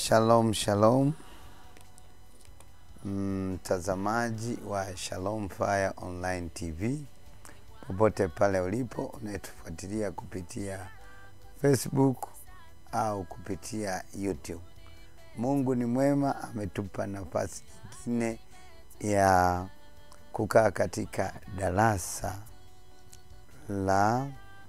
Shalom, shalom mtazamaji mm, wa Shalom Fire Online TV popote pale ulipo unayetufuatilia kupitia Facebook au kupitia YouTube. Mungu ni mwema, ametupa nafasi nyingine ya kukaa katika darasa la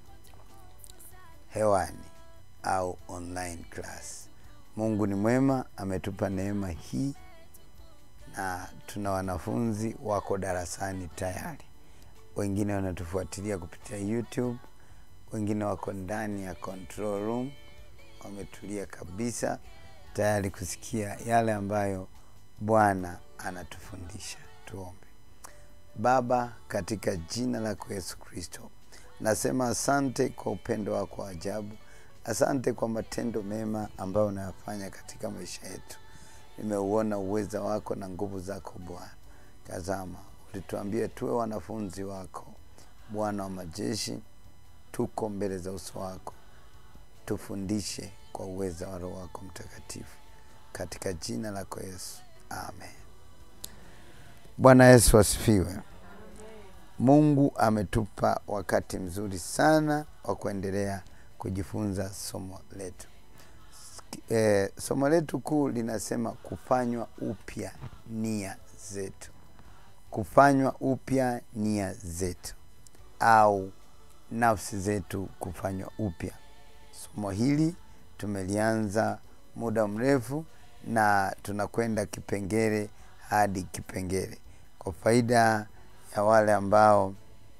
hewani au online class. Mungu ni mwema, ametupa neema hii na tuna wanafunzi wako darasani tayari. Wengine wanatufuatilia kupitia YouTube, wengine wako ndani ya control room, wametulia kabisa tayari kusikia yale ambayo Bwana anatufundisha. Tuombe. Baba, katika jina lako Yesu Kristo, nasema asante kwa upendo wako wa ajabu. Asante kwa matendo mema ambayo unayafanya katika maisha yetu. Nimeuona uweza wako na nguvu zako Bwana. Tazama, ulituambia tuwe wanafunzi wako. Bwana wa majeshi, tuko mbele za uso wako, tufundishe kwa uweza wa Roho wako Mtakatifu, katika jina lako Yesu, amen. Bwana Yesu asifiwe. Mungu ametupa wakati mzuri sana wa kuendelea kujifunza somo letu. E, somo letu kuu linasema kufanywa upya nia zetu, kufanywa upya nia zetu au nafsi zetu kufanywa upya. Somo hili tumelianza muda mrefu na tunakwenda kipengele hadi kipengele. Kwa faida ya wale ambao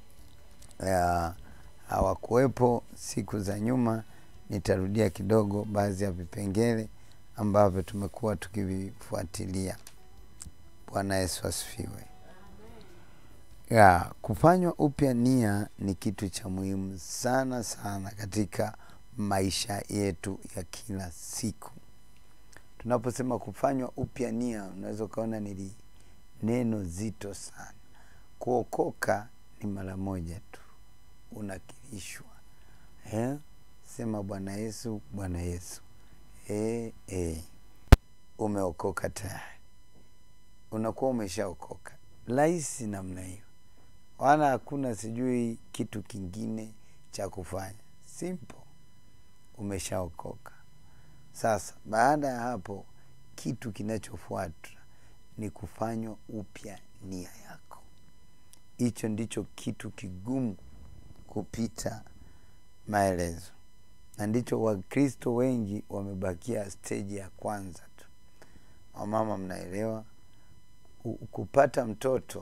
hawakuwepo siku za nyuma, nitarudia kidogo baadhi ya vipengele ambavyo tumekuwa tukivifuatilia. Bwana Yesu asifiwe. Ya, kufanywa upya nia ni kitu cha muhimu sana sana katika maisha yetu ya kila siku. Tunaposema kufanywa upya nia, unaweza ukaona ni neno zito sana. Kuokoka ni mara moja tu, unakirishwa eh? Sema Bwana Yesu, Bwana Yesu eh, eh. Umeokoka tayari, unakuwa umeshaokoka. Rahisi namna hiyo, wala hakuna sijui kitu kingine cha kufanya, simple, umeshaokoka. Sasa baada ya hapo, kitu kinachofuata ni kufanywa upya nia yako. Hicho ndicho kitu kigumu kupita maelezo, na ndicho Wakristo wengi wamebakia steji ya kwanza tu. Wamama, mnaelewa, kupata mtoto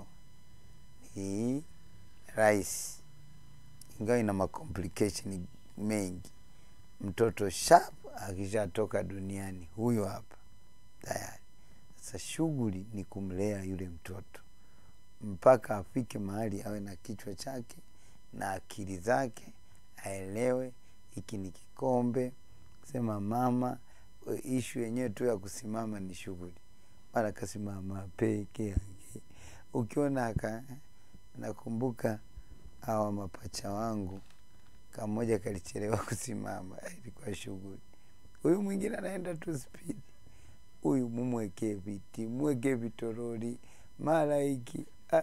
ni rahisi, ingawa ina makomplication mengi. Mtoto sharp akishatoka duniani, huyo hapa tayari. Sasa shughuli ni kumlea yule mtoto mpaka afike mahali awe na kichwa chake na akili zake, aelewe hiki ni kikombe. Sema mama, ishu yenyewe tu ya kusimama ni shughuli, mara kasimama peke yake. Ukiona aka, nakumbuka hawa mapacha wangu, kamoja kalichelewa kusimama, ilikuwa shughuli. Huyu mwingine anaenda tu spidi, huyu mumwekee viti, mwekee vitoroli, mara hiki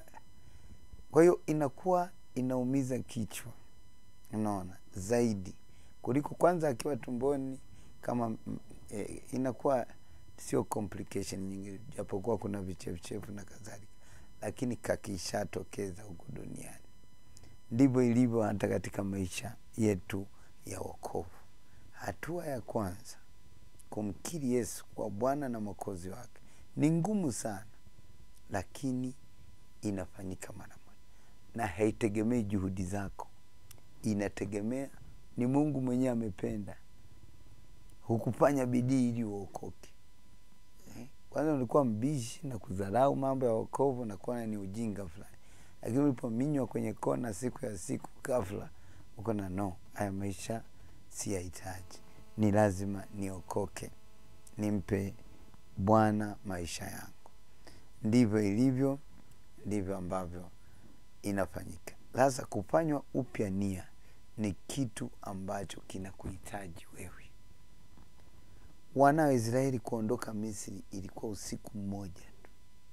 kwa hiyo inakuwa inaumiza kichwa, unaona, zaidi kuliko kwanza akiwa tumboni kama e, inakuwa sio complication nyingi, japokuwa kuna vichefuchefu na kadhalika, lakini kakishatokeza huku duniani. Ndivyo ilivyo hata katika maisha yetu ya wokovu. Hatua ya kwanza kumkiri Yesu kwa Bwana na Mwokozi wake ni ngumu sana, lakini inafanyika mara moja, na haitegemei juhudi zako, inategemea ni Mungu mwenyewe amependa. Hukufanya bidii ili uokoke. Kwanza ulikuwa mbishi na kudharau mambo ya wokovu na kuona ni ujinga fulani, lakini ulipominywa kwenye kona siku ya siku, ghafla uko na no, haya maisha si yahitaji, ni lazima niokoke, nimpe Bwana maisha yangu. Ndivyo ilivyo, ndivyo ambavyo inafanyika. Sasa kufanywa upya nia ni kitu ambacho kinakuhitaji wewe. wana wa Israeli kuondoka Misri ilikuwa usiku mmoja tu,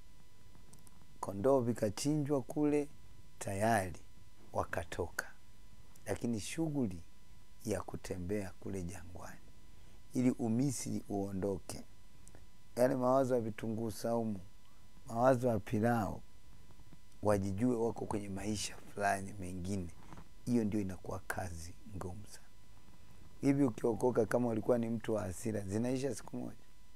kondoo vikachinjwa kule tayari wakatoka, lakini shughuli ya kutembea kule jangwani ili umisri uondoke, yale mawazo ya vitunguu saumu, mawazo ya pilau, wajijue wako kwenye maisha fulani mengine, hiyo ndio inakuwa kazi ngumu sana. Hivi ukiokoka kama ulikuwa ni mtu wa hasira, zinaisha siku moja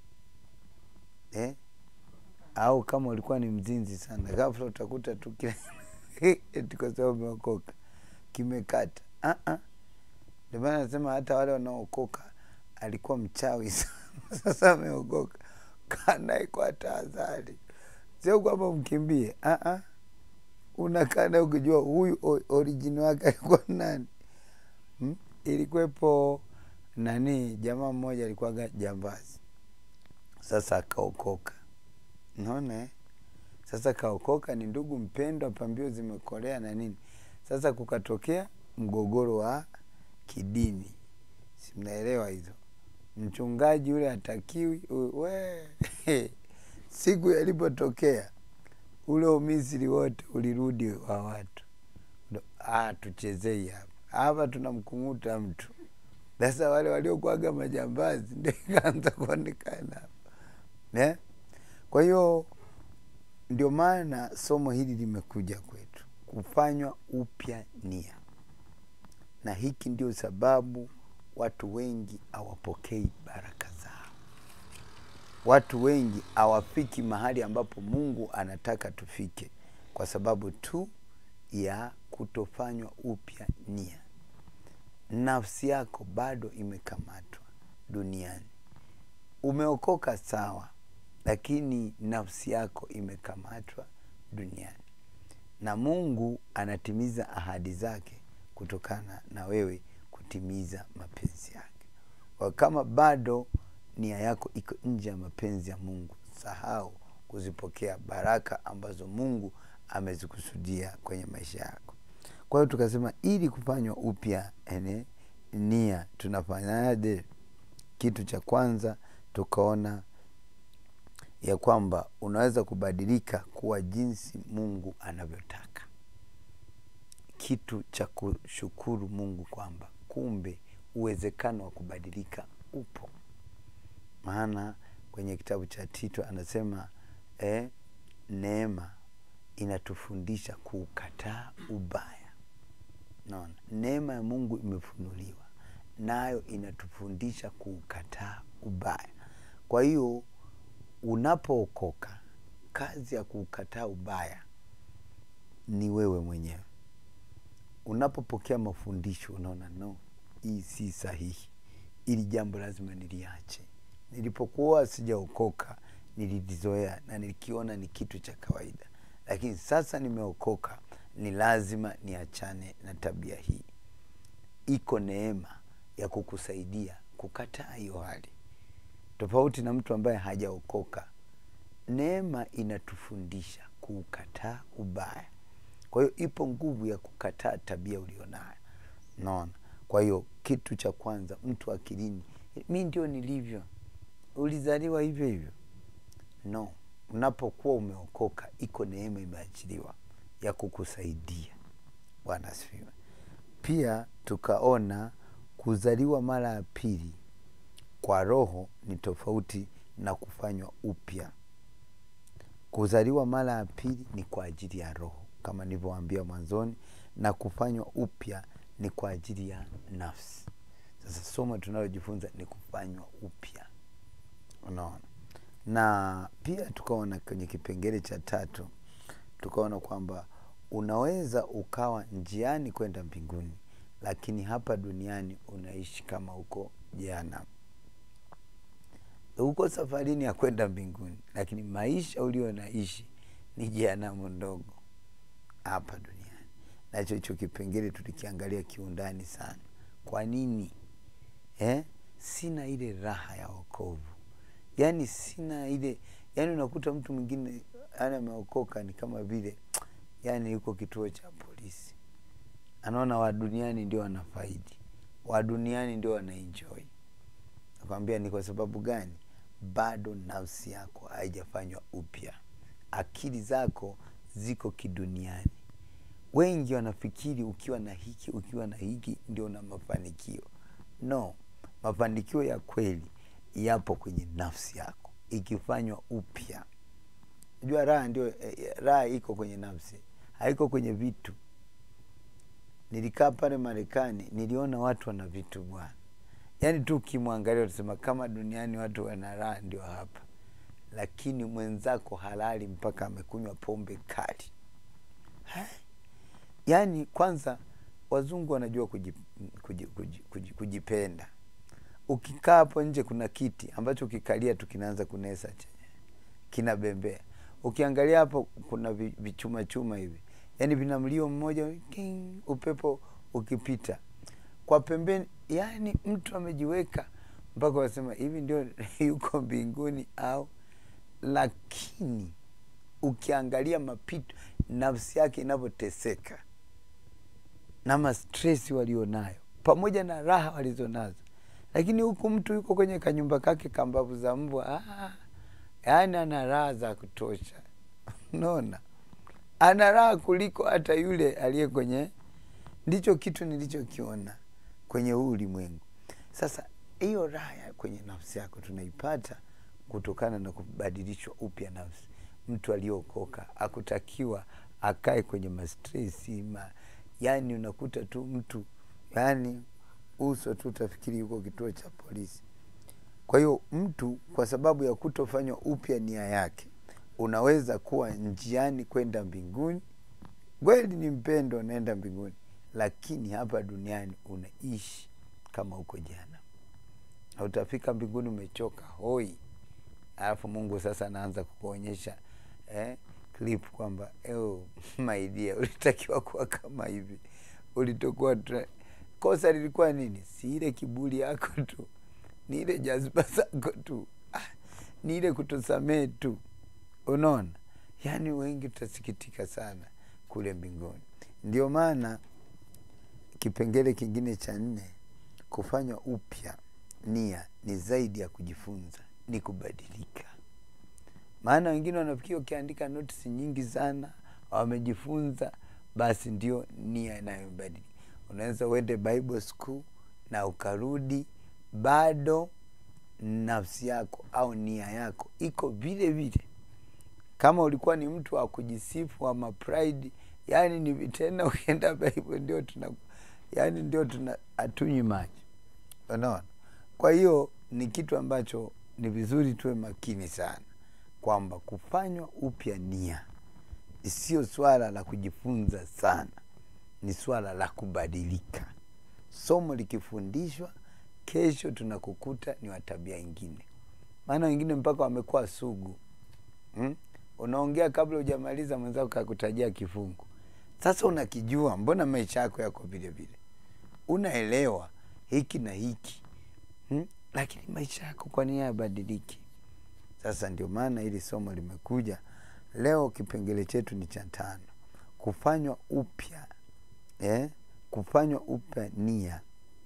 eh? Au kama ulikuwa ni mzinzi sana, ghafla utakuta tu kila eti kwa sababu umeokoka kimekata. Ah ah, ndio maana nasema hata wale wanaookoka alikuwa mchawi sana, sasa ameokoka, kaa naye kwa tahadhari, sio kwamba mkimbie. Ah ah, unakaa naye ukijua huyu o- origin wake alikuwa nani hmm? Ilikuwepo nani, jamaa mmoja alikuwaga jambazi, sasa akaokoka. Naona eh? Sasa kaokoka, ni ndugu mpendwa, pambio zimekolea na nini. Sasa kukatokea mgogoro wa kidini, si mnaelewa hizo. Mchungaji yule hatakiwi u- we siku yalipotokea ule umisiri wote ulirudi wa watu, ndo ah, tuchezei hapa hapa, tunamkung'uta mtu. Sasa wale waliokuwaga majambazi ndio ikaanza kuonekana hapa eh? Kwa hiyo ndio maana somo hili limekuja kwetu kufanywa upya nia, na hiki ndio sababu watu wengi hawapokei baraka zao. Watu wengi hawafiki mahali ambapo Mungu anataka tufike, kwa sababu tu ya kutofanywa upya nia. Nafsi yako bado imekamatwa duniani. Umeokoka sawa, lakini nafsi yako imekamatwa duniani, na Mungu anatimiza ahadi zake kutokana na wewe kutimiza mapenzi yake. Kwa kama bado nia yako iko nje ya mapenzi ya Mungu, sahau kuzipokea baraka ambazo Mungu amezikusudia kwenye maisha yako. Kwa hiyo tukasema, ili kufanywa upya ene nia tunafanyaje? Kitu cha kwanza tukaona ya kwamba unaweza kubadilika kuwa jinsi Mungu anavyotaka. Kitu cha kushukuru Mungu kwamba kumbe uwezekano wa kubadilika upo, maana kwenye kitabu cha Tito anasema eh, neema inatufundisha kuukataa ubaya. Naona neema ya Mungu imefunuliwa, nayo inatufundisha kuukataa ubaya. Kwa hiyo unapookoka, kazi ya kuukataa ubaya ni wewe mwenyewe. Unapopokea mafundisho, unaona no, hii si sahihi, ili jambo lazima niliache. Nilipokuwa sijaokoka nililizoea na nilikiona ni kitu cha kawaida, lakini sasa nimeokoka, ni lazima niachane na tabia hii. Iko neema ya kukusaidia kukataa hiyo hali, tofauti na mtu ambaye hajaokoka. Neema inatufundisha kuukataa ubaya. Kwa hiyo ipo nguvu ya kukataa tabia ulionayo, naona. Kwa hiyo kitu cha kwanza, mtu akilini, mi ndio nilivyo, ulizaliwa hivyo hivyo? No, unapokuwa umeokoka, iko neema imeachiliwa ya kukusaidia. Bwana asifiwe. Pia tukaona kuzaliwa mara ya pili kwa Roho ni tofauti na kufanywa upya. Kuzaliwa mara ya pili ni kwa ajili ya Roho kama nilivyowaambia mwanzoni, na kufanywa upya ni kwa ajili ya nafsi. Sasa somo tunalojifunza ni kufanywa upya, unaona. Na pia tukaona kwenye kipengele cha tatu, tukaona kwamba unaweza ukawa njiani kwenda mbinguni, lakini hapa duniani unaishi kama uko jehanamu. Uko safarini ya kwenda mbinguni, lakini maisha ulio naishi ni jehanamu ndogo hapa duniani. Nacho hicho kipengele tulikiangalia kiundani sana. Kwa nini eh? Sina ile raha ya wokovu, yaani sina ile, yaani unakuta mtu mwingine yani ameokoka ni kama vile yani yuko kituo cha polisi, anaona wa duniani ndio wanafaidi, wa duniani ndio wanaenjoy. nakwambia ni kwa sababu gani bado nafsi yako haijafanywa upya akili zako ziko kiduniani wengi wanafikiri ukiwa na hiki ukiwa na hiki ndio na mafanikio no mafanikio ya kweli yapo kwenye nafsi yako ikifanywa upya jua raha ndio eh, raha iko kwenye nafsi haiko kwenye vitu nilikaa pale marekani niliona watu wana vitu bwana yaani tu ukimwangalia utasema kama duniani watu wana raha ndio hapa lakini mwenzako halali mpaka amekunywa pombe kali Ha? yaani kwanza wazungu wanajua kuji, kuji, kuji, kuji, kujipenda ukikaa hapo nje kuna kiti ambacho ukikalia tu kinaanza kunesa chenye kinabembea ukiangalia hapo kuna vi- vichuma chuma hivi yaani vina mlio mmoja king, upepo ukipita kwa pembeni yaani mtu amejiweka mpaka wasema hivi ndio yuko mbinguni au lakini ukiangalia mapito nafsi yake inavyoteseka na mastresi walionayo pamoja na raha walizonazo lakini huku mtu yuko kwenye kanyumba kake kambavu za mbwa ah, yaani ana raha za kutosha unaona ana raha kuliko hata yule aliye kwenye ndicho kitu nilichokiona kwenye huu ulimwengu sasa hiyo raha ya kwenye nafsi yako tunaipata kutokana na kubadilishwa upya nafsi mtu aliyokoka akutakiwa akae kwenye mastresi ma, yani unakuta tu mtu yani uso tu utafikiri yuko kituo cha polisi kwa hiyo mtu kwa sababu ya kutofanywa upya nia yake unaweza kuwa njiani kwenda mbinguni kweli ni mpendo unaenda mbinguni lakini hapa duniani unaishi kama huko jana na utafika mbinguni umechoka hoi alafu mungu sasa anaanza kukuonyesha eh, clip kwamba "Oh, my dear ulitakiwa kuwa kama hivi ulitokuwa tra- kosa lilikuwa nini si ile kiburi yako tu ni ile jaziba zako tu ah, ni ile kutosamee tu unaona yaani wengi tutasikitika sana kule mbinguni ndio maana kipengele kingine cha nne kufanywa upya nia ni zaidi ya kujifunza ni kubadilika maana wengine wanafikiri wakiandika notisi nyingi sana wamejifunza basi ndio nia inayobadilika unaweza uende bible school na ukarudi bado nafsi yako au nia yako iko vile vile kama ulikuwa ni mtu wa kujisifu ama pride yani ni tena ukienda bible ndio tuna yani ndio tuna hatunywi maji unaona kwa hiyo ni kitu ambacho ni vizuri tuwe makini sana kwamba kufanywa upya nia sio swala la kujifunza sana ni swala la kubadilika somo likifundishwa kesho tunakukuta ni wa tabia ingine maana wengine mpaka wamekuwa sugu hmm? unaongea kabla hujamaliza mwenzako kakutajia kifungu sasa unakijua mbona maisha yako yako vile vile unaelewa hiki na hiki hmm? lakini maisha yako kwa nini yabadiliki sasa ndio maana hili somo limekuja leo kipengele chetu ni cha tano kufanywa upya eh? kufanywa upya nia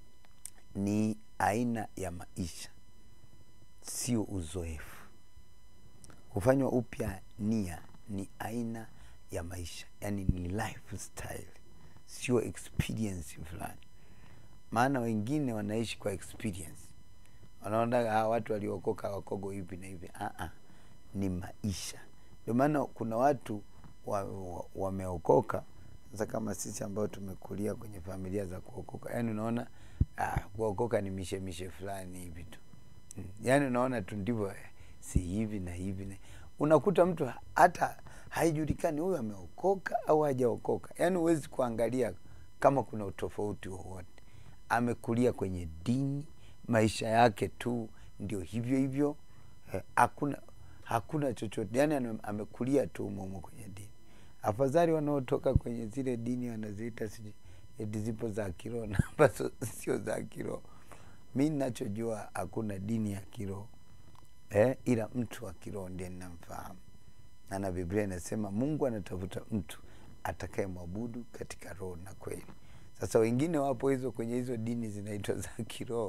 ni aina ya maisha sio uzoefu kufanywa upya nia ni aina ya maisha yani ni lifestyle sio experience fulani maana wengine wanaishi kwa experience wanaonaga hawa watu waliokoka wakogo hivi na hivi Aa, ni maisha ndio maana kuna watu wameokoka wa, wa sasa kama sisi ambao tumekulia kwenye familia za kuokoka yaani unaona ah, kuokoka ni mishemishe fulani hivi tu mm. yaani unaona tu ndivyo eh, si hivi na hivi na unakuta mtu hata haijulikani huyu ameokoka au hajaokoka yaani huwezi kuangalia kama kuna utofauti wowote amekulia kwenye dini maisha yake tu ndio hivyo hivyo hakuna eh, hakuna chochote yani amekulia tu umomo kwenye dini afadhali wanaotoka kwenye zile dini wanaziita sijui eti zipo za kiroho na ambazo sio za kiroho mi nachojua hakuna dini ya kiroho eh, ila mtu wa kiroho ndiye ninamfahamu na na biblia inasema mungu anatafuta mtu atakaye mwabudu katika roho na kweli sasa wengine wapo hizo kwenye hizo dini zinaitwa za kiroho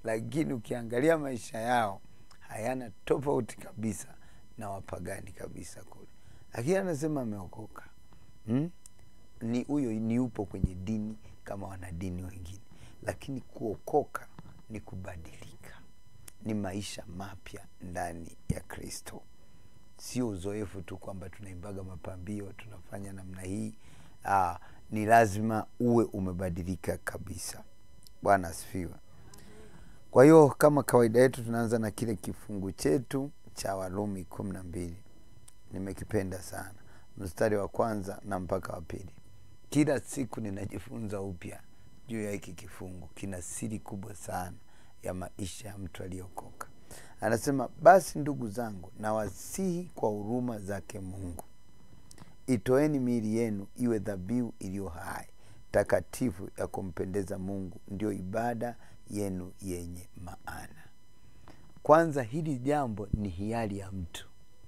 lakini ukiangalia maisha yao hayana tofauti kabisa na wapagani kabisa kule lakini anasema ameokoka hmm? ni huyo ni upo kwenye dini kama wanadini wengine lakini kuokoka ni kubadilika ni maisha mapya ndani ya kristo sio uzoefu tu kwamba tunaimbaga mapambio tunafanya namna hii Aa, ni lazima uwe umebadilika kabisa bwana asifiwe kwa hiyo kama kawaida yetu tunaanza na kile kifungu chetu cha warumi kumi na mbili nimekipenda sana mstari wa kwanza na mpaka wa pili kila siku ninajifunza upya juu ya hiki kifungu kina siri kubwa sana ya maisha ya mtu aliyokoka anasema basi ndugu zangu nawasihi kwa huruma zake mungu itoeni miili yenu iwe dhabihu iliyo hai takatifu ya kumpendeza mungu ndio ibada yenu yenye maana kwanza hili jambo ni hiari ya mtu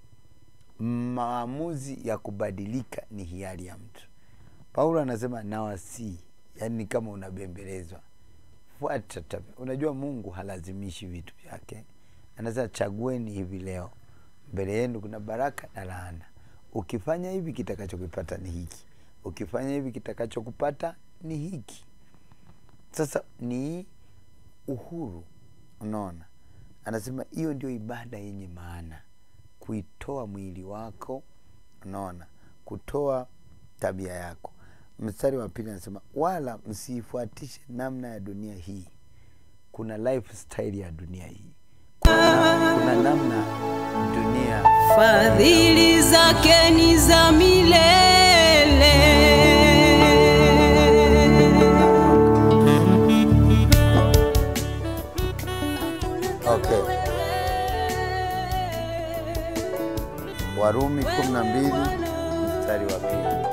maamuzi ya kubadilika ni hiari ya mtu paulo anasema nawasii yaani ni kama unabembelezwa fuata tabia unajua mungu halazimishi vitu vyake anasema chagueni hivi leo mbele yenu kuna baraka na laana ukifanya hivi kitakachokipata ni hiki ukifanya hivi kitakachokupata ni hiki sasa ni uhuru unaona anasema hiyo ndio ibada yenye maana kuitoa mwili wako unaona kutoa tabia yako mstari wa pili anasema wala msiifuatishe namna ya dunia hii kuna lifestyle ya dunia hii kuna, kuna namna dunia fadhili zake ni za milele okay warumi kumi na mbili mstari wa pili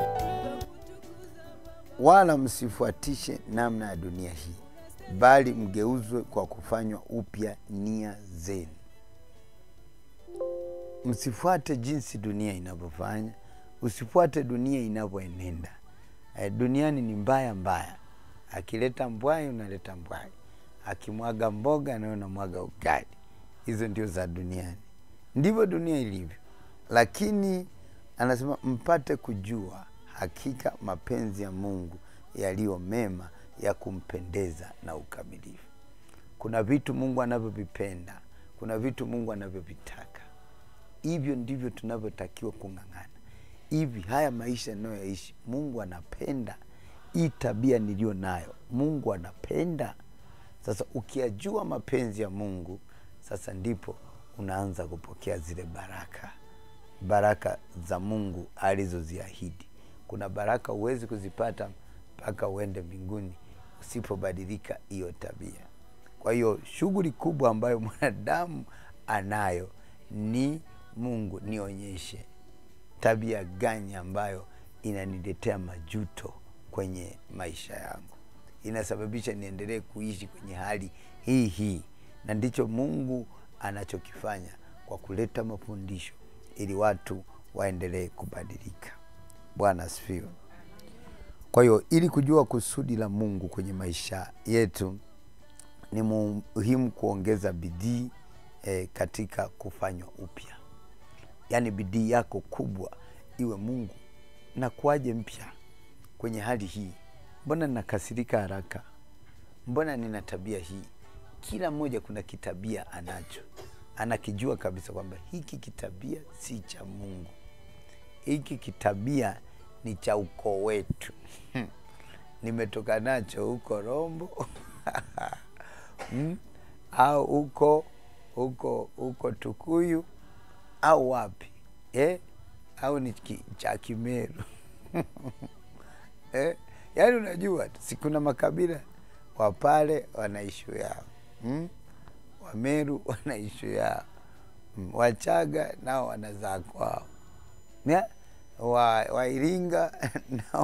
wala msifuatishe namna ya dunia hii bali mgeuzwe kwa kufanywa upya nia zenu msifuate jinsi dunia inavyofanya usifuate dunia inavyoenenda e, duniani ni mbaya mbaya akileta mbwai unaleta mbwai akimwaga mboga nawe unamwaga ugali hizo ndio za duniani ndivyo dunia ilivyo lakini anasema mpate kujua hakika mapenzi ya mungu yaliyo mema ya kumpendeza na ukamilifu kuna vitu mungu anavyovipenda kuna vitu mungu anavyovitaka hivyo ndivyo tunavyotakiwa kung'ang'ana hivi haya maisha inayoyaishi mungu anapenda hii tabia niliyo nayo mungu anapenda sasa ukiyajua mapenzi ya mungu sasa ndipo unaanza kupokea zile baraka baraka za mungu alizoziahidi kuna baraka huwezi kuzipata mpaka uende mbinguni usipobadilika hiyo tabia kwa hiyo shughuli kubwa ambayo mwanadamu anayo ni mungu nionyeshe tabia gani ambayo inaniletea majuto kwenye maisha yangu inasababisha niendelee kuishi kwenye hali hii hii na ndicho mungu anachokifanya kwa kuleta mafundisho ili watu waendelee kubadilika bwana asifiwe kwa hiyo ili kujua kusudi la mungu kwenye maisha yetu ni muhimu kuongeza bidii e, katika kufanywa upya yaani bidii yako kubwa iwe mungu nakuaje mpya kwenye hali hii mbona ninakasirika haraka mbona nina tabia hii kila mmoja kuna kitabia anacho anakijua kabisa kwamba hiki kitabia si cha mungu hiki kitabia ni cha ukoo wetu nimetoka nacho huko rombo mm? au huko huko huko tukuyu au wapi eh? au ni ki- cha kimeru eh? yaani unajua tu, si kuna makabila wapale wana ishu yao mm? wameru wana ishu yao mm? wachaga nao wanazaa kwao Nya? wa, wairinga nao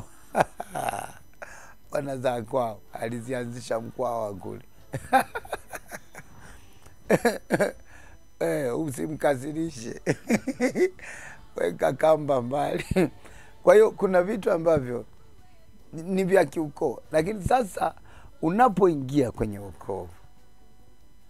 wanazaa kwao alizianzisha mkwawa kule eh, usimkasirishe weka kamba mbali kwa hiyo kuna vitu ambavyo ni- ni vya kiukoo lakini sasa unapoingia kwenye wokovu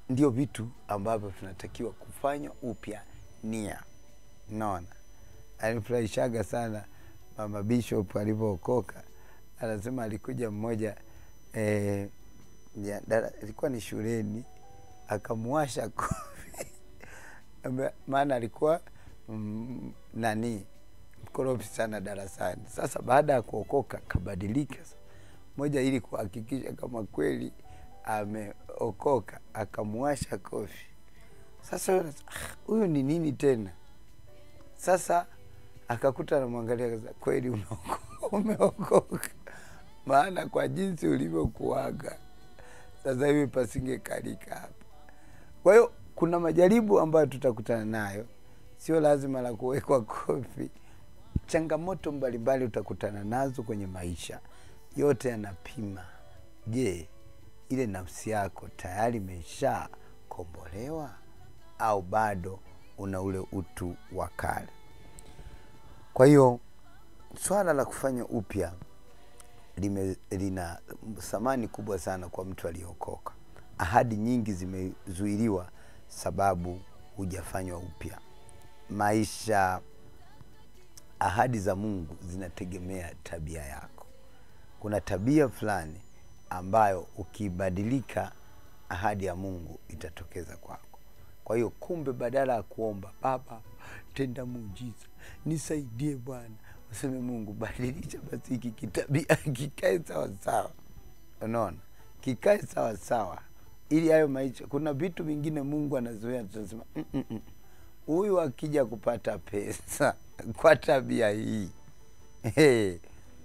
ndio vitu ambavyo tunatakiwa kufanya upya nia naona alifurahishaga sana mama bishop alivyookoka anasema alikuja mmoja eh, ya, dara, ilikuwa ni shuleni akamuwasha kofi Ame- maana alikuwa mm, nani mkorofi sana darasani sasa baada ya kuokoka kabadilika moja ili kuhakikisha kama kweli ameokoka akamuwasha kofi sasa yule anasema, "Ah, huyu ni nini tena sasa akakuta anamwangalia akasema, kweli umeoko- umeokoka maana kwa jinsi ulivyokuaga sasa hivi pasingekalika hapa kwa hiyo kuna majaribu ambayo tutakutana nayo sio lazima la kuwekwa kofi changamoto mbalimbali utakutana nazo kwenye maisha yote yanapima je ile nafsi yako tayari imesha kombolewa au bado una ule utu wa kale kwa hiyo swala la kufanya upya lime- lina thamani kubwa sana kwa mtu aliyeokoka ahadi nyingi zimezuiliwa sababu hujafanywa upya maisha ahadi za mungu zinategemea tabia yako kuna tabia fulani ambayo ukibadilika ahadi ya mungu itatokeza kwako kwa hiyo kumbe badala ya kuomba baba tenda muujiza nisaidie bwana useme mungu badilisha basi hiki kitabia kikae sawasawa unaona kikae sawasawa ili hayo maisha kuna vitu vingine mungu anazoea tunasema "Mm, mm, mm. huyu akija kupata pesa kwa tabia hii hey,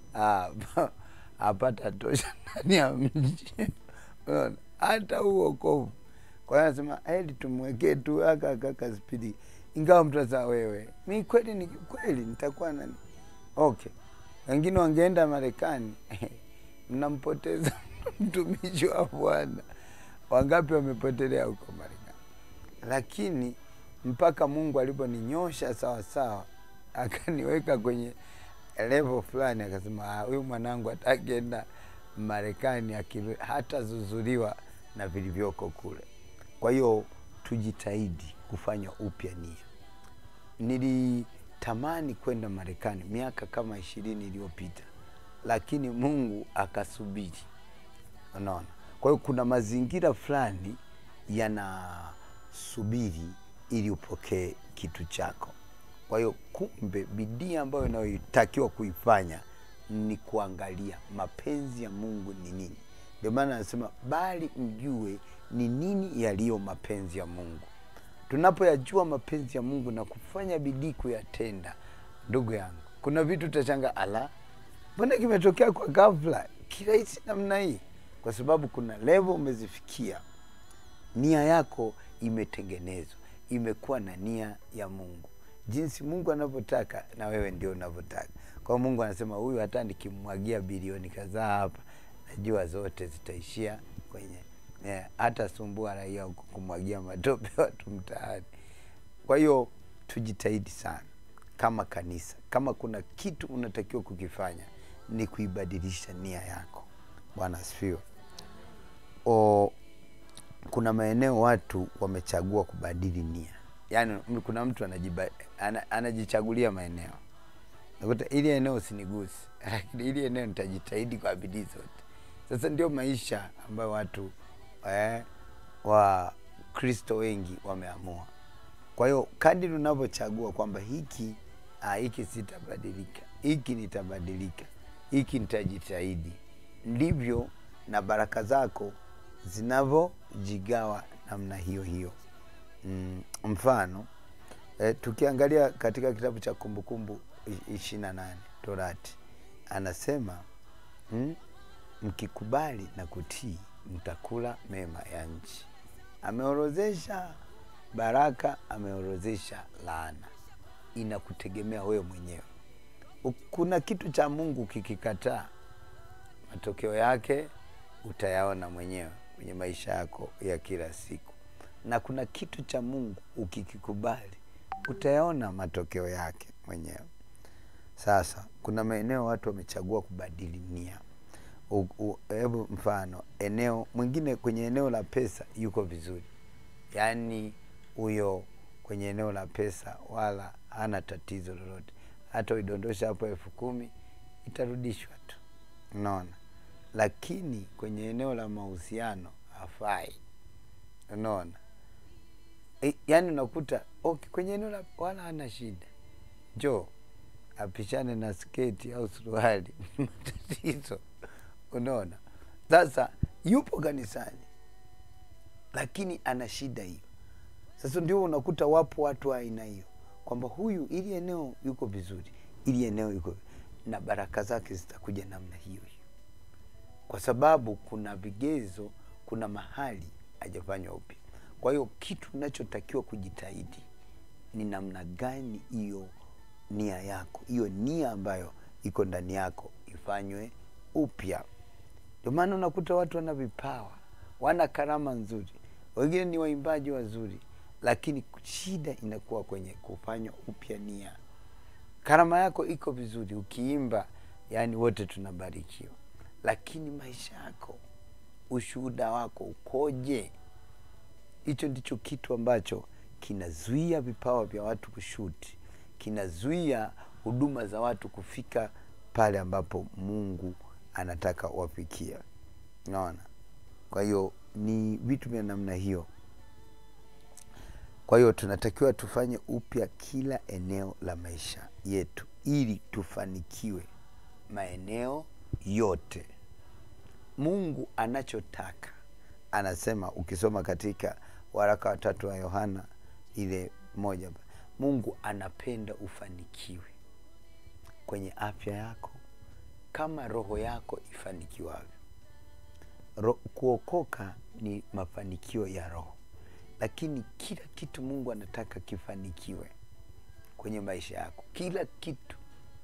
apata tosha ndani ya mji Unaona? hata uokovu kwa hiyo anasema heli tumwekee tu aka kaka spidi ingawa mtu asa wewe mi kweli ni kweli nitakuwa nani okay wengine wangeenda marekani mnampoteza mtumishi wa bwana wangapi wamepotelea huko marekani lakini mpaka mungu aliponinyosha sawasawa akaniweka kwenye level fulani akasema "Ah, huyu mwanangu atakienda marekani aki- hatazuzuliwa na vilivyoko kule kwa hiyo tujitahidi kufanya upya nia nilitamani kwenda marekani miaka kama ishirini iliyopita lakini mungu akasubiri unaona kwa hiyo kuna mazingira fulani yanasubiri ili upokee kitu chako kwa hiyo kumbe bidii ambayo inayotakiwa kuifanya ni kuangalia mapenzi ya mungu ni nini ndio maana anasema bali mjue ni nini yaliyo mapenzi ya mungu tunapoyajua mapenzi ya mungu na kufanya bidii kuyatenda ndugu yangu kuna vitu utachanga ala mbona kimetokea kwa ghafla kirahisi namna hii kwa sababu kuna levo umezifikia nia yako imetengenezwa imekuwa na nia ya mungu jinsi mungu anavyotaka na wewe ndio unavyotaka kwa hiyo mungu anasema huyu hata nikimwagia bilioni kadhaa hapa najua zote zitaishia kwenye eh, hata sumbua raia huko kumwagia matope watu mtaani kwa hiyo tujitahidi sana kama kanisa kama kuna kitu unatakiwa kukifanya ni kuibadilisha nia yako bwana asifiwe o kuna maeneo watu wamechagua kubadili nia yaani m- kuna mtu anajiba, ana, anajichagulia maeneo nakuta ili eneo usinigusi lakini ili eneo nitajitahidi kwa bidii zote sasa ndio maisha ambayo watu eh, wa kristo wengi wameamua kwa hiyo kadiri unavyochagua kwamba hiki ah, hiki sitabadilika hiki nitabadilika hiki nitajitahidi ndivyo na baraka zako zinavyojigawa namna hiyo hiyo mm, mfano eh, tukiangalia katika kitabu cha kumbukumbu ishirini na nane torati anasema mm, mkikubali na kutii mtakula mema ya nchi ameorozesha baraka ameorozesha laana inakutegemea wewe mwenyewe U- kuna kitu cha mungu kikikataa matokeo yake utayaona mwenyewe kwenye maisha yako ya kila siku na kuna kitu cha mungu ukikikubali utayaona matokeo yake mwenyewe sasa kuna maeneo watu wamechagua kubadili nia U- u- hebu mfano eneo mwingine kwenye eneo la pesa yuko vizuri yaani huyo kwenye eneo la pesa wala hana tatizo lolote hata uidondosha hapo elfu kumi itarudishwa tu unaona lakini kwenye eneo la mahusiano hafai unaona e, yaani unakuta okay, kwenye eneo la wala hana shida njoo apishane na sketi au suruali matatizo unaona sasa yupo kanisani lakini ana shida hiyo sasa ndio unakuta wapo watu wa aina hiyo kwamba huyu ili eneo yuko vizuri ili eneo yuko na baraka zake zitakuja namna hiyo hiyo kwa sababu kuna vigezo kuna mahali hajafanywa upya kwa hiyo kitu unachotakiwa kujitahidi ni namna gani hiyo nia yako hiyo nia ambayo iko ndani yako ifanywe upya ndio maana unakuta watu wana vipawa wana karama nzuri wengine ni waimbaji wazuri lakini shida inakuwa kwenye kufanywa upya nia karama yako iko vizuri ukiimba yani wote tunabarikiwa lakini maisha yako ushuhuda wako ukoje hicho ndicho kitu ambacho kinazuia vipawa vya watu kushuti kinazuia huduma za watu kufika pale ambapo mungu anataka wafikia naona kwa hiyo ni vitu vya namna hiyo kwa hiyo tunatakiwa tufanye upya kila eneo la maisha yetu ili tufanikiwe maeneo yote mungu anachotaka anasema ukisoma katika waraka watatu wa yohana ile moja mungu anapenda ufanikiwe kwenye afya yako kama roho yako ifanikiwavyo Ro, kuokoka ni mafanikio ya roho lakini kila kitu mungu anataka kifanikiwe kwenye maisha yako kila kitu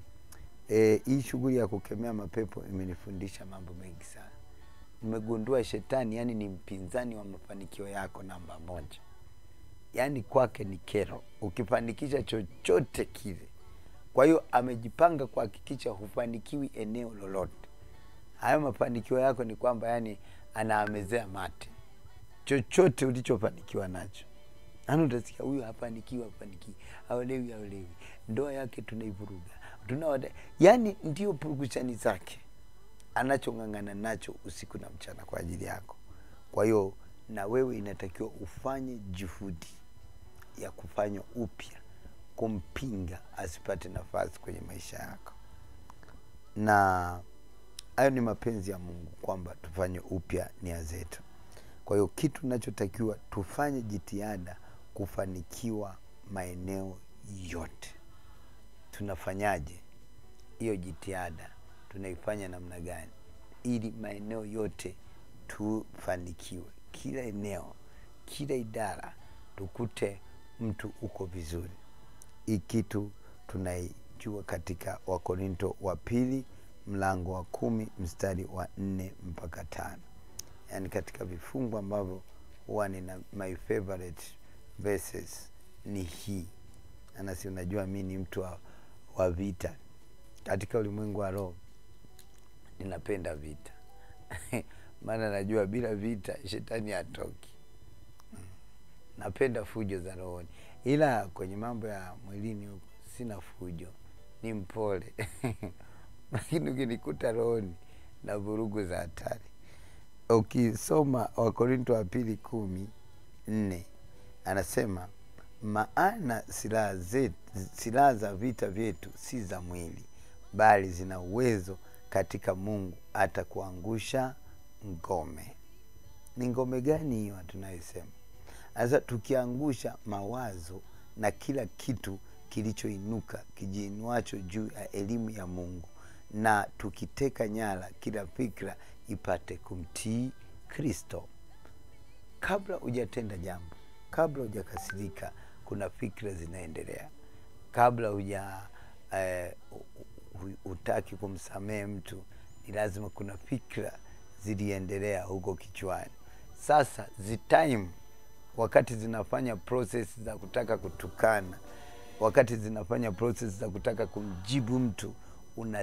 e, hii shughuli ya kukemea mapepo imenifundisha mambo mengi sana nimegundua shetani yani ni mpinzani wa mafanikio yako namba moja yaani kwake ni kero ukifanikisha chochote kile kwa hiyo amejipanga kuhakikisha hufanikiwi eneo lolote hayo mafanikio yako ni kwamba yani anaamezea mate chochote ulichofanikiwa nacho yani utasikia huyu hafanikiwi hafanikiwi aolewi aolewi ndoa yake tunaivuruga tuna yani ndio purugushani zake anachong'ang'ana nacho usiku na mchana kwa ajili yako kwa hiyo na wewe inatakiwa ufanye juhudi ya kufanya upya kumpinga asipate nafasi kwenye maisha yako na hayo ni mapenzi ya mungu kwamba tufanye upya nia zetu kwa hiyo kitu nachotakiwa tufanye jitihada kufanikiwa maeneo yote tunafanyaje hiyo jitihada tunaifanya namna gani ili maeneo yote tufanikiwe kila eneo kila idara tukute mtu uko vizuri hii kitu tunaijua katika wakorinto wa pili mlango wa kumi mstari wa nne mpaka tano yaani katika vifungu ambavyo huwa nina my favorite verses ni hii anasi unajua mi ni mtu wa, wa vita katika ulimwengu wa roho ninapenda vita maana najua bila vita shetani hatoki napenda fujo za rohoni ila kwenye mambo ya mwilini huku sina fujo ni mpole lakini ukinikuta rohoni na vurugu za hatari ukisoma wakorinto wa pili kumi nne anasema maana silaha zetu silaha za vita vyetu si za mwili bali zina uwezo katika mungu hata kuangusha ngome ni ngome gani hiyo tunayosema sasa tukiangusha mawazo na kila kitu kilichoinuka kijiinuacho juu ya elimu ya mungu na tukiteka nyara kila fikra ipate kumtii kristo kabla hujatenda jambo kabla hujakasirika kuna fikra zinaendelea kabla huja eh, hutaki kumsamehe mtu ni lazima kuna fikra ziliendelea huko kichwani sasa zitime wakati zinafanya process za kutaka kutukana wakati zinafanya process za kutaka kumjibu mtu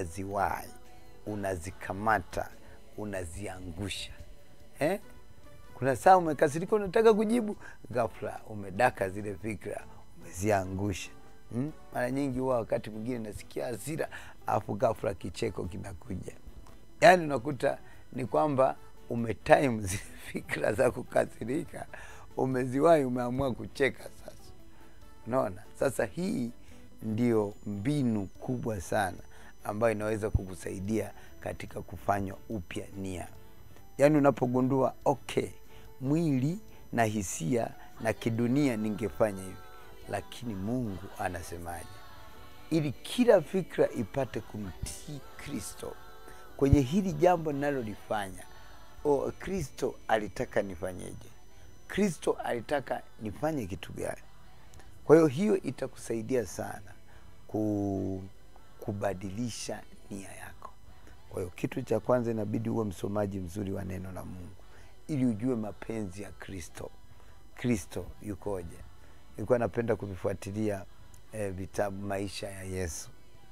unaziwai unazikamata unaziangusha eh? kuna saa umekasirika unataka kujibu ghafla umedaka zile fikra umeziangusha hmm? mara nyingi huwa wakati mwingine nasikia hasira alafu ghafla kicheko kinakuja yaani unakuta ni kwamba umetime zile fikra za kukasirika umeziwahi umeamua kucheka sasa unaona sasa hii ndio mbinu kubwa sana ambayo inaweza kukusaidia katika kufanywa upya nia yaani unapogundua okay mwili na hisia na kidunia ningefanya hivi lakini mungu anasemaje ili kila fikra ipate kumtii kristo kwenye hili jambo ninalolifanya o kristo alitaka nifanyeje kristo alitaka nifanye kitu gani kwa hiyo hiyo itakusaidia sana ku, kubadilisha nia yako kwa hiyo kitu cha kwanza inabidi uwe msomaji mzuri wa neno la mungu ili ujue mapenzi ya kristo kristo yukoje nilikuwa napenda kuvifuatilia eh, vitabu maisha ya yesu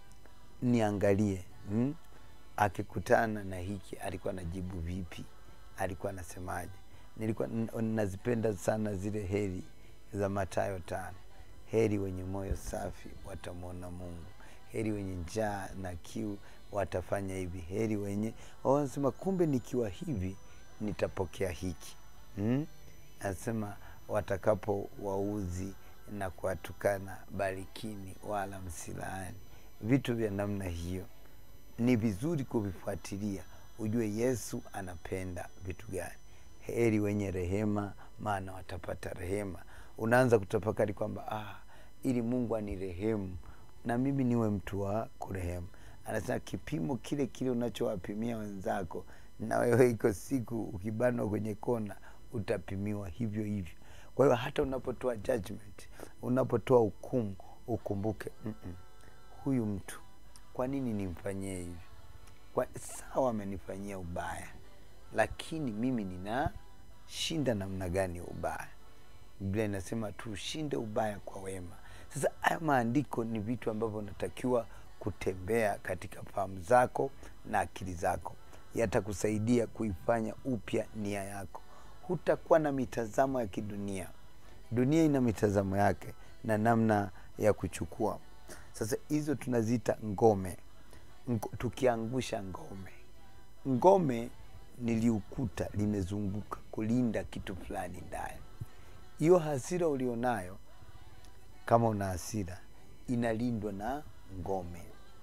niangalie hmm? akikutana na hiki alikuwa anajibu vipi alikuwa anasemaje nilikuwa n- nazipenda sana zile heri za matayo tano heri wenye moyo safi watamwona mungu heri wenye njaa na kiu watafanya hivi heri wenye wanasema kumbe nikiwa hivi nitapokea hiki hmm? anasema watakapo wauzi na kuwatukana barikini wala msilaani vitu vya namna hiyo ni vizuri kuvifuatilia ujue yesu anapenda vitu gani heri wenye rehema maana watapata rehema unaanza kutafakari kwamba ah, ili mungu anirehemu na mimi niwe mtu wa kurehemu anasema kipimo kile kile unachowapimia wenzako na wewe iko siku ukibanwa kwenye kona utapimiwa hivyo hivyo kwa hiyo hata unapotoa judgment unapotoa hukumu ukumbuke mm-mm, huyu mtu kwa nini nimfanyie hivi kwa sawa amenifanyia ubaya lakini mimi ninashinda namna gani ya ubaya biblia inasema tuushinde ubaya kwa wema sasa haya maandiko ni vitu ambavyo unatakiwa kutembea katika fahamu zako na akili zako yatakusaidia kuifanya upya nia yako hutakuwa na mitazamo ya kidunia dunia ina mitazamo yake na namna ya kuchukua sasa hizo tunaziita ngome Ngo, tukiangusha ngome ngome niliukuta limezunguka kulinda kitu fulani ndani hiyo hasira ulionayo kama una hasira inalindwa na ngome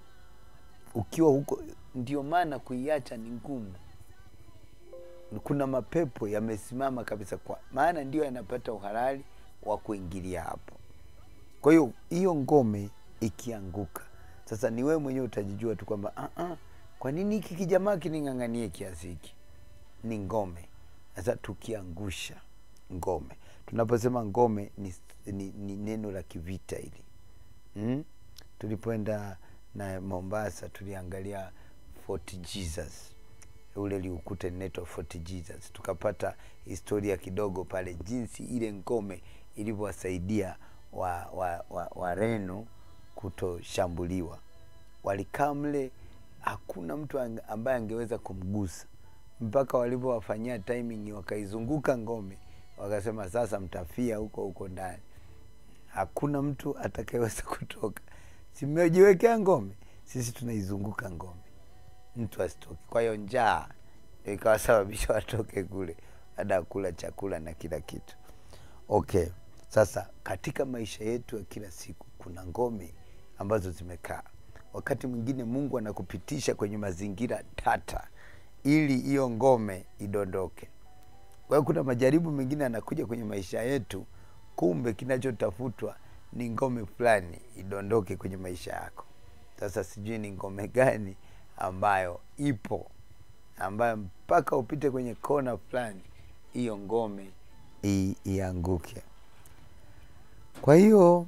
ukiwa huko ndio maana kuiacha ni ngumu kuna mapepo yamesimama kabisa kwa maana ndio yanapata uhalali wa kuingilia hapo kwa hiyo hiyo ngome ikianguka sasa ni wewe mwenyewe utajijua tu kwamba uh -uh, kwa nini hiki kijamaa kining'ang'anie kiasi hiki ni ngome sasa tukiangusha ngome tunaposema ngome ni, ni, ni neno la kivita hili mm? tulipoenda na mombasa tuliangalia fort jesus ule liukuta linaitwa fort jesus tukapata historia kidogo pale jinsi ile ngome ilivyowasaidia wareno wa, wa, wa Reno kutoshambuliwa walikaa mle hakuna mtu ambaye angeweza kumgusa mpaka walivyowafanyia timing wakaizunguka ngome wakasema sasa mtafia huko huko ndani hakuna mtu atakayeweza kutoka simejiwekea ngome sisi tunaizunguka ngome mtu asitoke kwa hiyo njaa ikawasababisha watoke kule baada ya kula chakula na kila kitu okay sasa katika maisha yetu ya kila siku kuna ngome ambazo zimekaa wakati mwingine mungu anakupitisha kwenye mazingira tata ili hiyo ngome idondoke kwa hiyo kuna majaribu mengine anakuja kwenye maisha yetu kumbe kinachotafutwa ni ngome fulani idondoke kwenye maisha yako sasa sijui ni ngome gani ambayo ipo ambayo mpaka upite kwenye kona fulani hiyo ngome i, ianguke kwa hiyo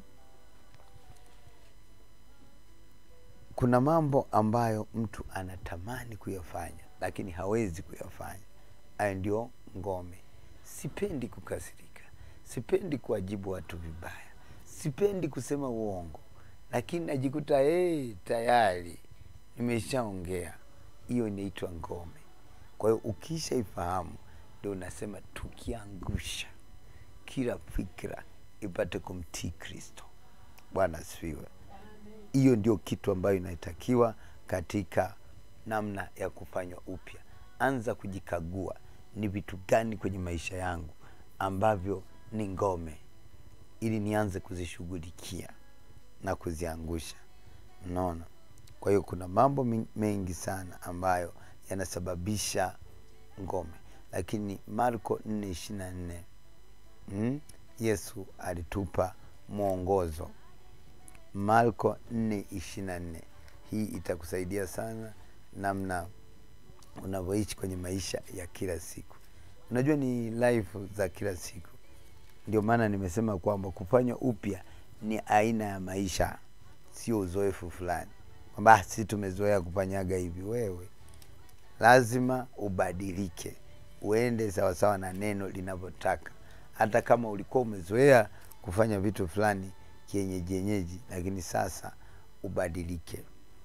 kuna mambo ambayo mtu anatamani kuyafanya lakini hawezi kuyafanya hayo ndio ngome sipendi kukasirika sipendi kuwajibu watu vibaya sipendi kusema uongo lakini najikuta hey, tayari nimeshaongea hiyo inaitwa ngome kwa hiyo ukishaifahamu ndio unasema tukiangusha kila fikra ipate kumtii Kristo. Bwana asifiwe. Hiyo ndio kitu ambayo inatakiwa katika namna ya kufanywa upya. Anza kujikagua, ni vitu gani kwenye maisha yangu ambavyo ni ngome, ili nianze kuzishughulikia na kuziangusha. Unaona? Kwa hiyo kuna mambo men- mengi sana ambayo yanasababisha ngome, lakini Marko 4:24 mm, Yesu alitupa mwongozo. Marko 4:24 hii itakusaidia sana namna unavyoishi kwenye maisha ya kila siku. Unajua ni life za kila siku, ndio maana nimesema kwamba kufanywa upya ni aina ya maisha, sio uzoefu fulani kwamba "Ah, sisi tumezoea kufanyaga hivi. Wewe lazima ubadilike, uende sawasawa na neno linavyotaka. Hata kama ulikuwa umezoea kufanya vitu fulani kienyeji yenyeji, lakini sasa ubadilike.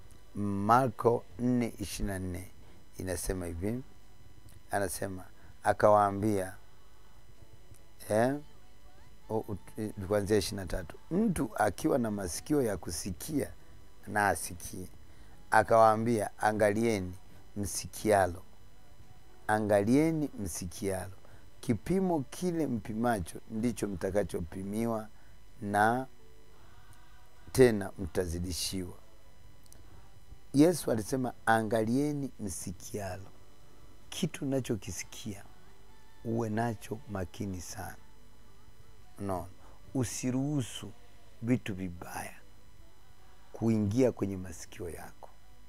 Marko 4:24 inasema hivi, anasema akawaambia eh, o- ut- eh, kuanzia ishirini na tatu mtu akiwa na masikio ya kusikia na asikie. Akawaambia, angalieni msikialo, angalieni msikialo, kipimo kile mpimacho ndicho mtakachopimiwa, na tena mtazidishiwa. Yesu alisema angalieni msikialo, kitu unachokisikia uwe nacho makini sana. Unaona, usiruhusu vitu vibaya kuingia kwenye masikio yako,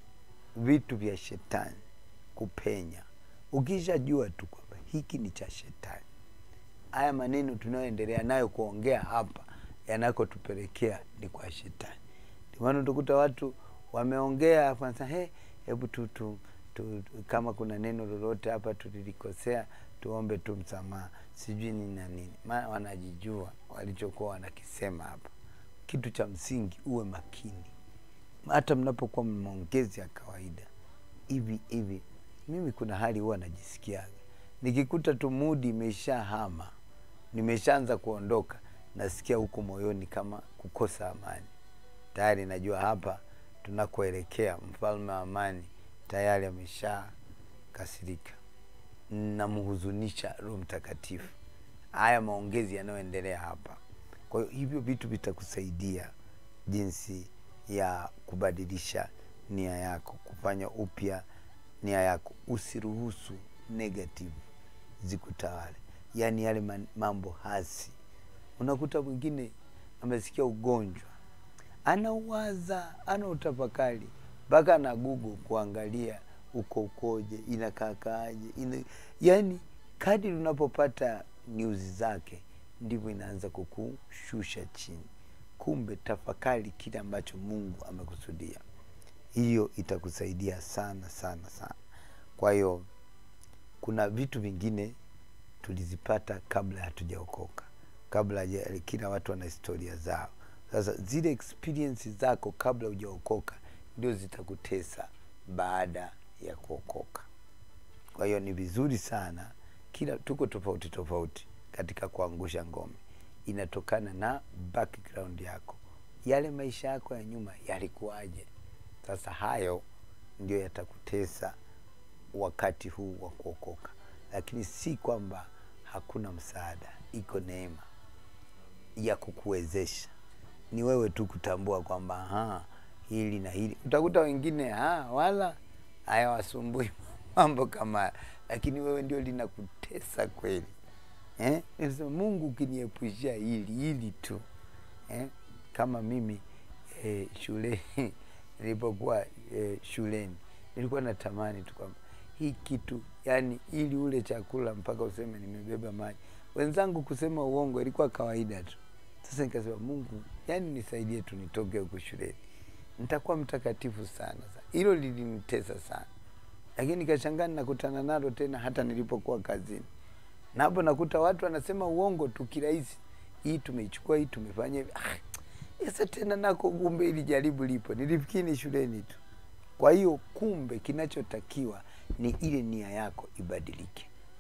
vitu vya shetani kupenya. Ukishajua tu kwamba hiki ni cha shetani, haya maneno tunayoendelea nayo kuongea hapa yanakotupelekea ni kwa shetani. Ndio maana utakuta watu wameongea kwanza, he, hebu tu, tu, tu, tu, kama kuna neno lolote hapa tulilikosea tuombe tu msamaha, sijui nini na nini, maana wanajijua walichokuwa wanakisema hapa. Kitu cha msingi uwe makini, hata mnapokuwa maongezi ya kawaida hivi hivi. Mimi kuna hali huwa najisikiaga nikikuta tu mudi imesha hama, nimeshaanza kuondoka, nasikia huko moyoni kama kukosa amani. Tayari najua hapa tunakoelekea, mfalme wa amani tayari amesha kasirika, namhuzunisha Roho Mtakatifu. Haya maongezi yanayoendelea hapa. Kwa hiyo hivyo vitu vitakusaidia jinsi ya kubadilisha nia yako, kufanya upya nia yako. Usiruhusu negative zikutawale, yaani yale man- mambo hasi. Unakuta mwingine amesikia ugonjwa, anauwaza, ana utafakari mpaka na Google kuangalia uko ukoje, inakaakaaje, ina... yaani kadri unapopata news zake ndivyo inaanza kukushusha chini. Kumbe tafakari kile ambacho Mungu amekusudia, hiyo itakusaidia sana sana sana. Kwa hiyo kuna vitu vingine tulizipata kabla hatujaokoka, kabla haja- kila watu wana historia zao. Sasa zile experience zako kabla hujaokoka ndio zitakutesa baada ya kuokoka. Kwa hiyo ni vizuri sana, kila tuko tofauti tofauti katika kuangusha ngome, inatokana na background yako, yale maisha yako ya nyuma yalikuwaje. Sasa hayo ndio yatakutesa wakati huu wa kuokoka, lakini si kwamba hakuna msaada. Iko neema ya kukuwezesha, ni wewe tu kutambua kwamba aha, hili na hili. Utakuta wengine ah, wala hayawasumbui mambo kama haya, lakini wewe ndio linakutesa kweli eh? Nasema Mungu ukiniepushia hili hili tu eh? Kama mimi eh, shule nilipokuwa eh, shuleni nilikuwa natamani tu kwamba hii kitu yani, ili ule chakula mpaka useme nimebeba maji. Wenzangu kusema uongo ilikuwa kawaida tu. Sasa nikasema Mungu, yani nisaidie tu nitoke huku shuleni, nitakuwa mtakatifu sana. Sa hilo lilinitesa sana, lakini nikashangaa nakutana nalo tena hata nilipokuwa kazini, na hapo nakuta watu wanasema uongo tu kirahisi, hii tumeichukua, hii tumefanya hivi. Ah, sasa tena nako kumbe ili jaribu lipo, nilifikiri ni shuleni tu. Kwa hiyo kumbe kinachotakiwa ni ile nia yako ibadilike.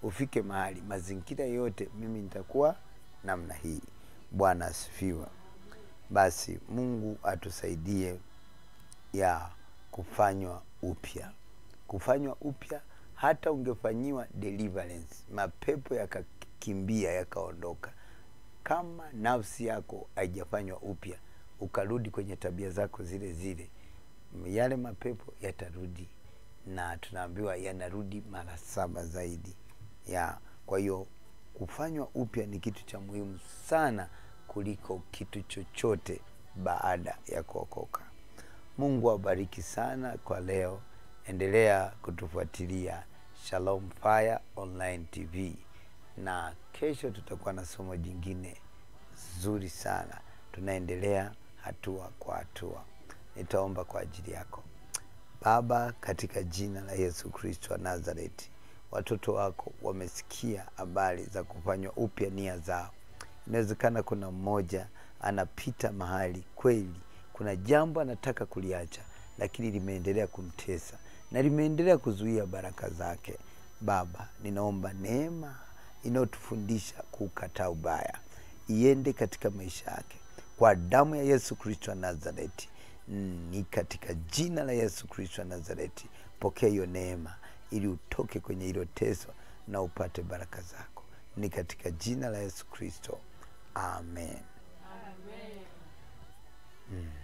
ufike mahali mazingira yote mimi nitakuwa namna hii bwana asifiwe basi mungu atusaidie ya kufanywa upya kufanywa upya hata ungefanyiwa deliverance mapepo yakakimbia yakaondoka kama nafsi yako haijafanywa upya ukarudi kwenye tabia zako zile zile yale mapepo yatarudi na tunaambiwa yanarudi mara saba zaidi ya kwa hiyo kufanywa upya ni kitu cha muhimu sana kuliko kitu chochote baada ya kuokoka mungu awabariki sana kwa leo endelea kutufuatilia shalom fire online tv na kesho tutakuwa na somo jingine zuri sana tunaendelea hatua kwa hatua nitaomba kwa ajili yako baba katika jina la yesu kristo wa nazareti watoto wako wamesikia habari za kufanywa upya nia zao inawezekana kuna mmoja anapita mahali kweli kuna jambo anataka kuliacha lakini limeendelea kumtesa na limeendelea kuzuia baraka zake baba ninaomba neema inayotufundisha kukataa ubaya iende katika maisha yake kwa damu ya yesu kristo wa nazareti ni katika jina la yesu kristo wa nazareti pokea hiyo neema ili utoke kwenye hilo teso na upate baraka zako ni katika jina la yesu kristo amen, amen. Mm.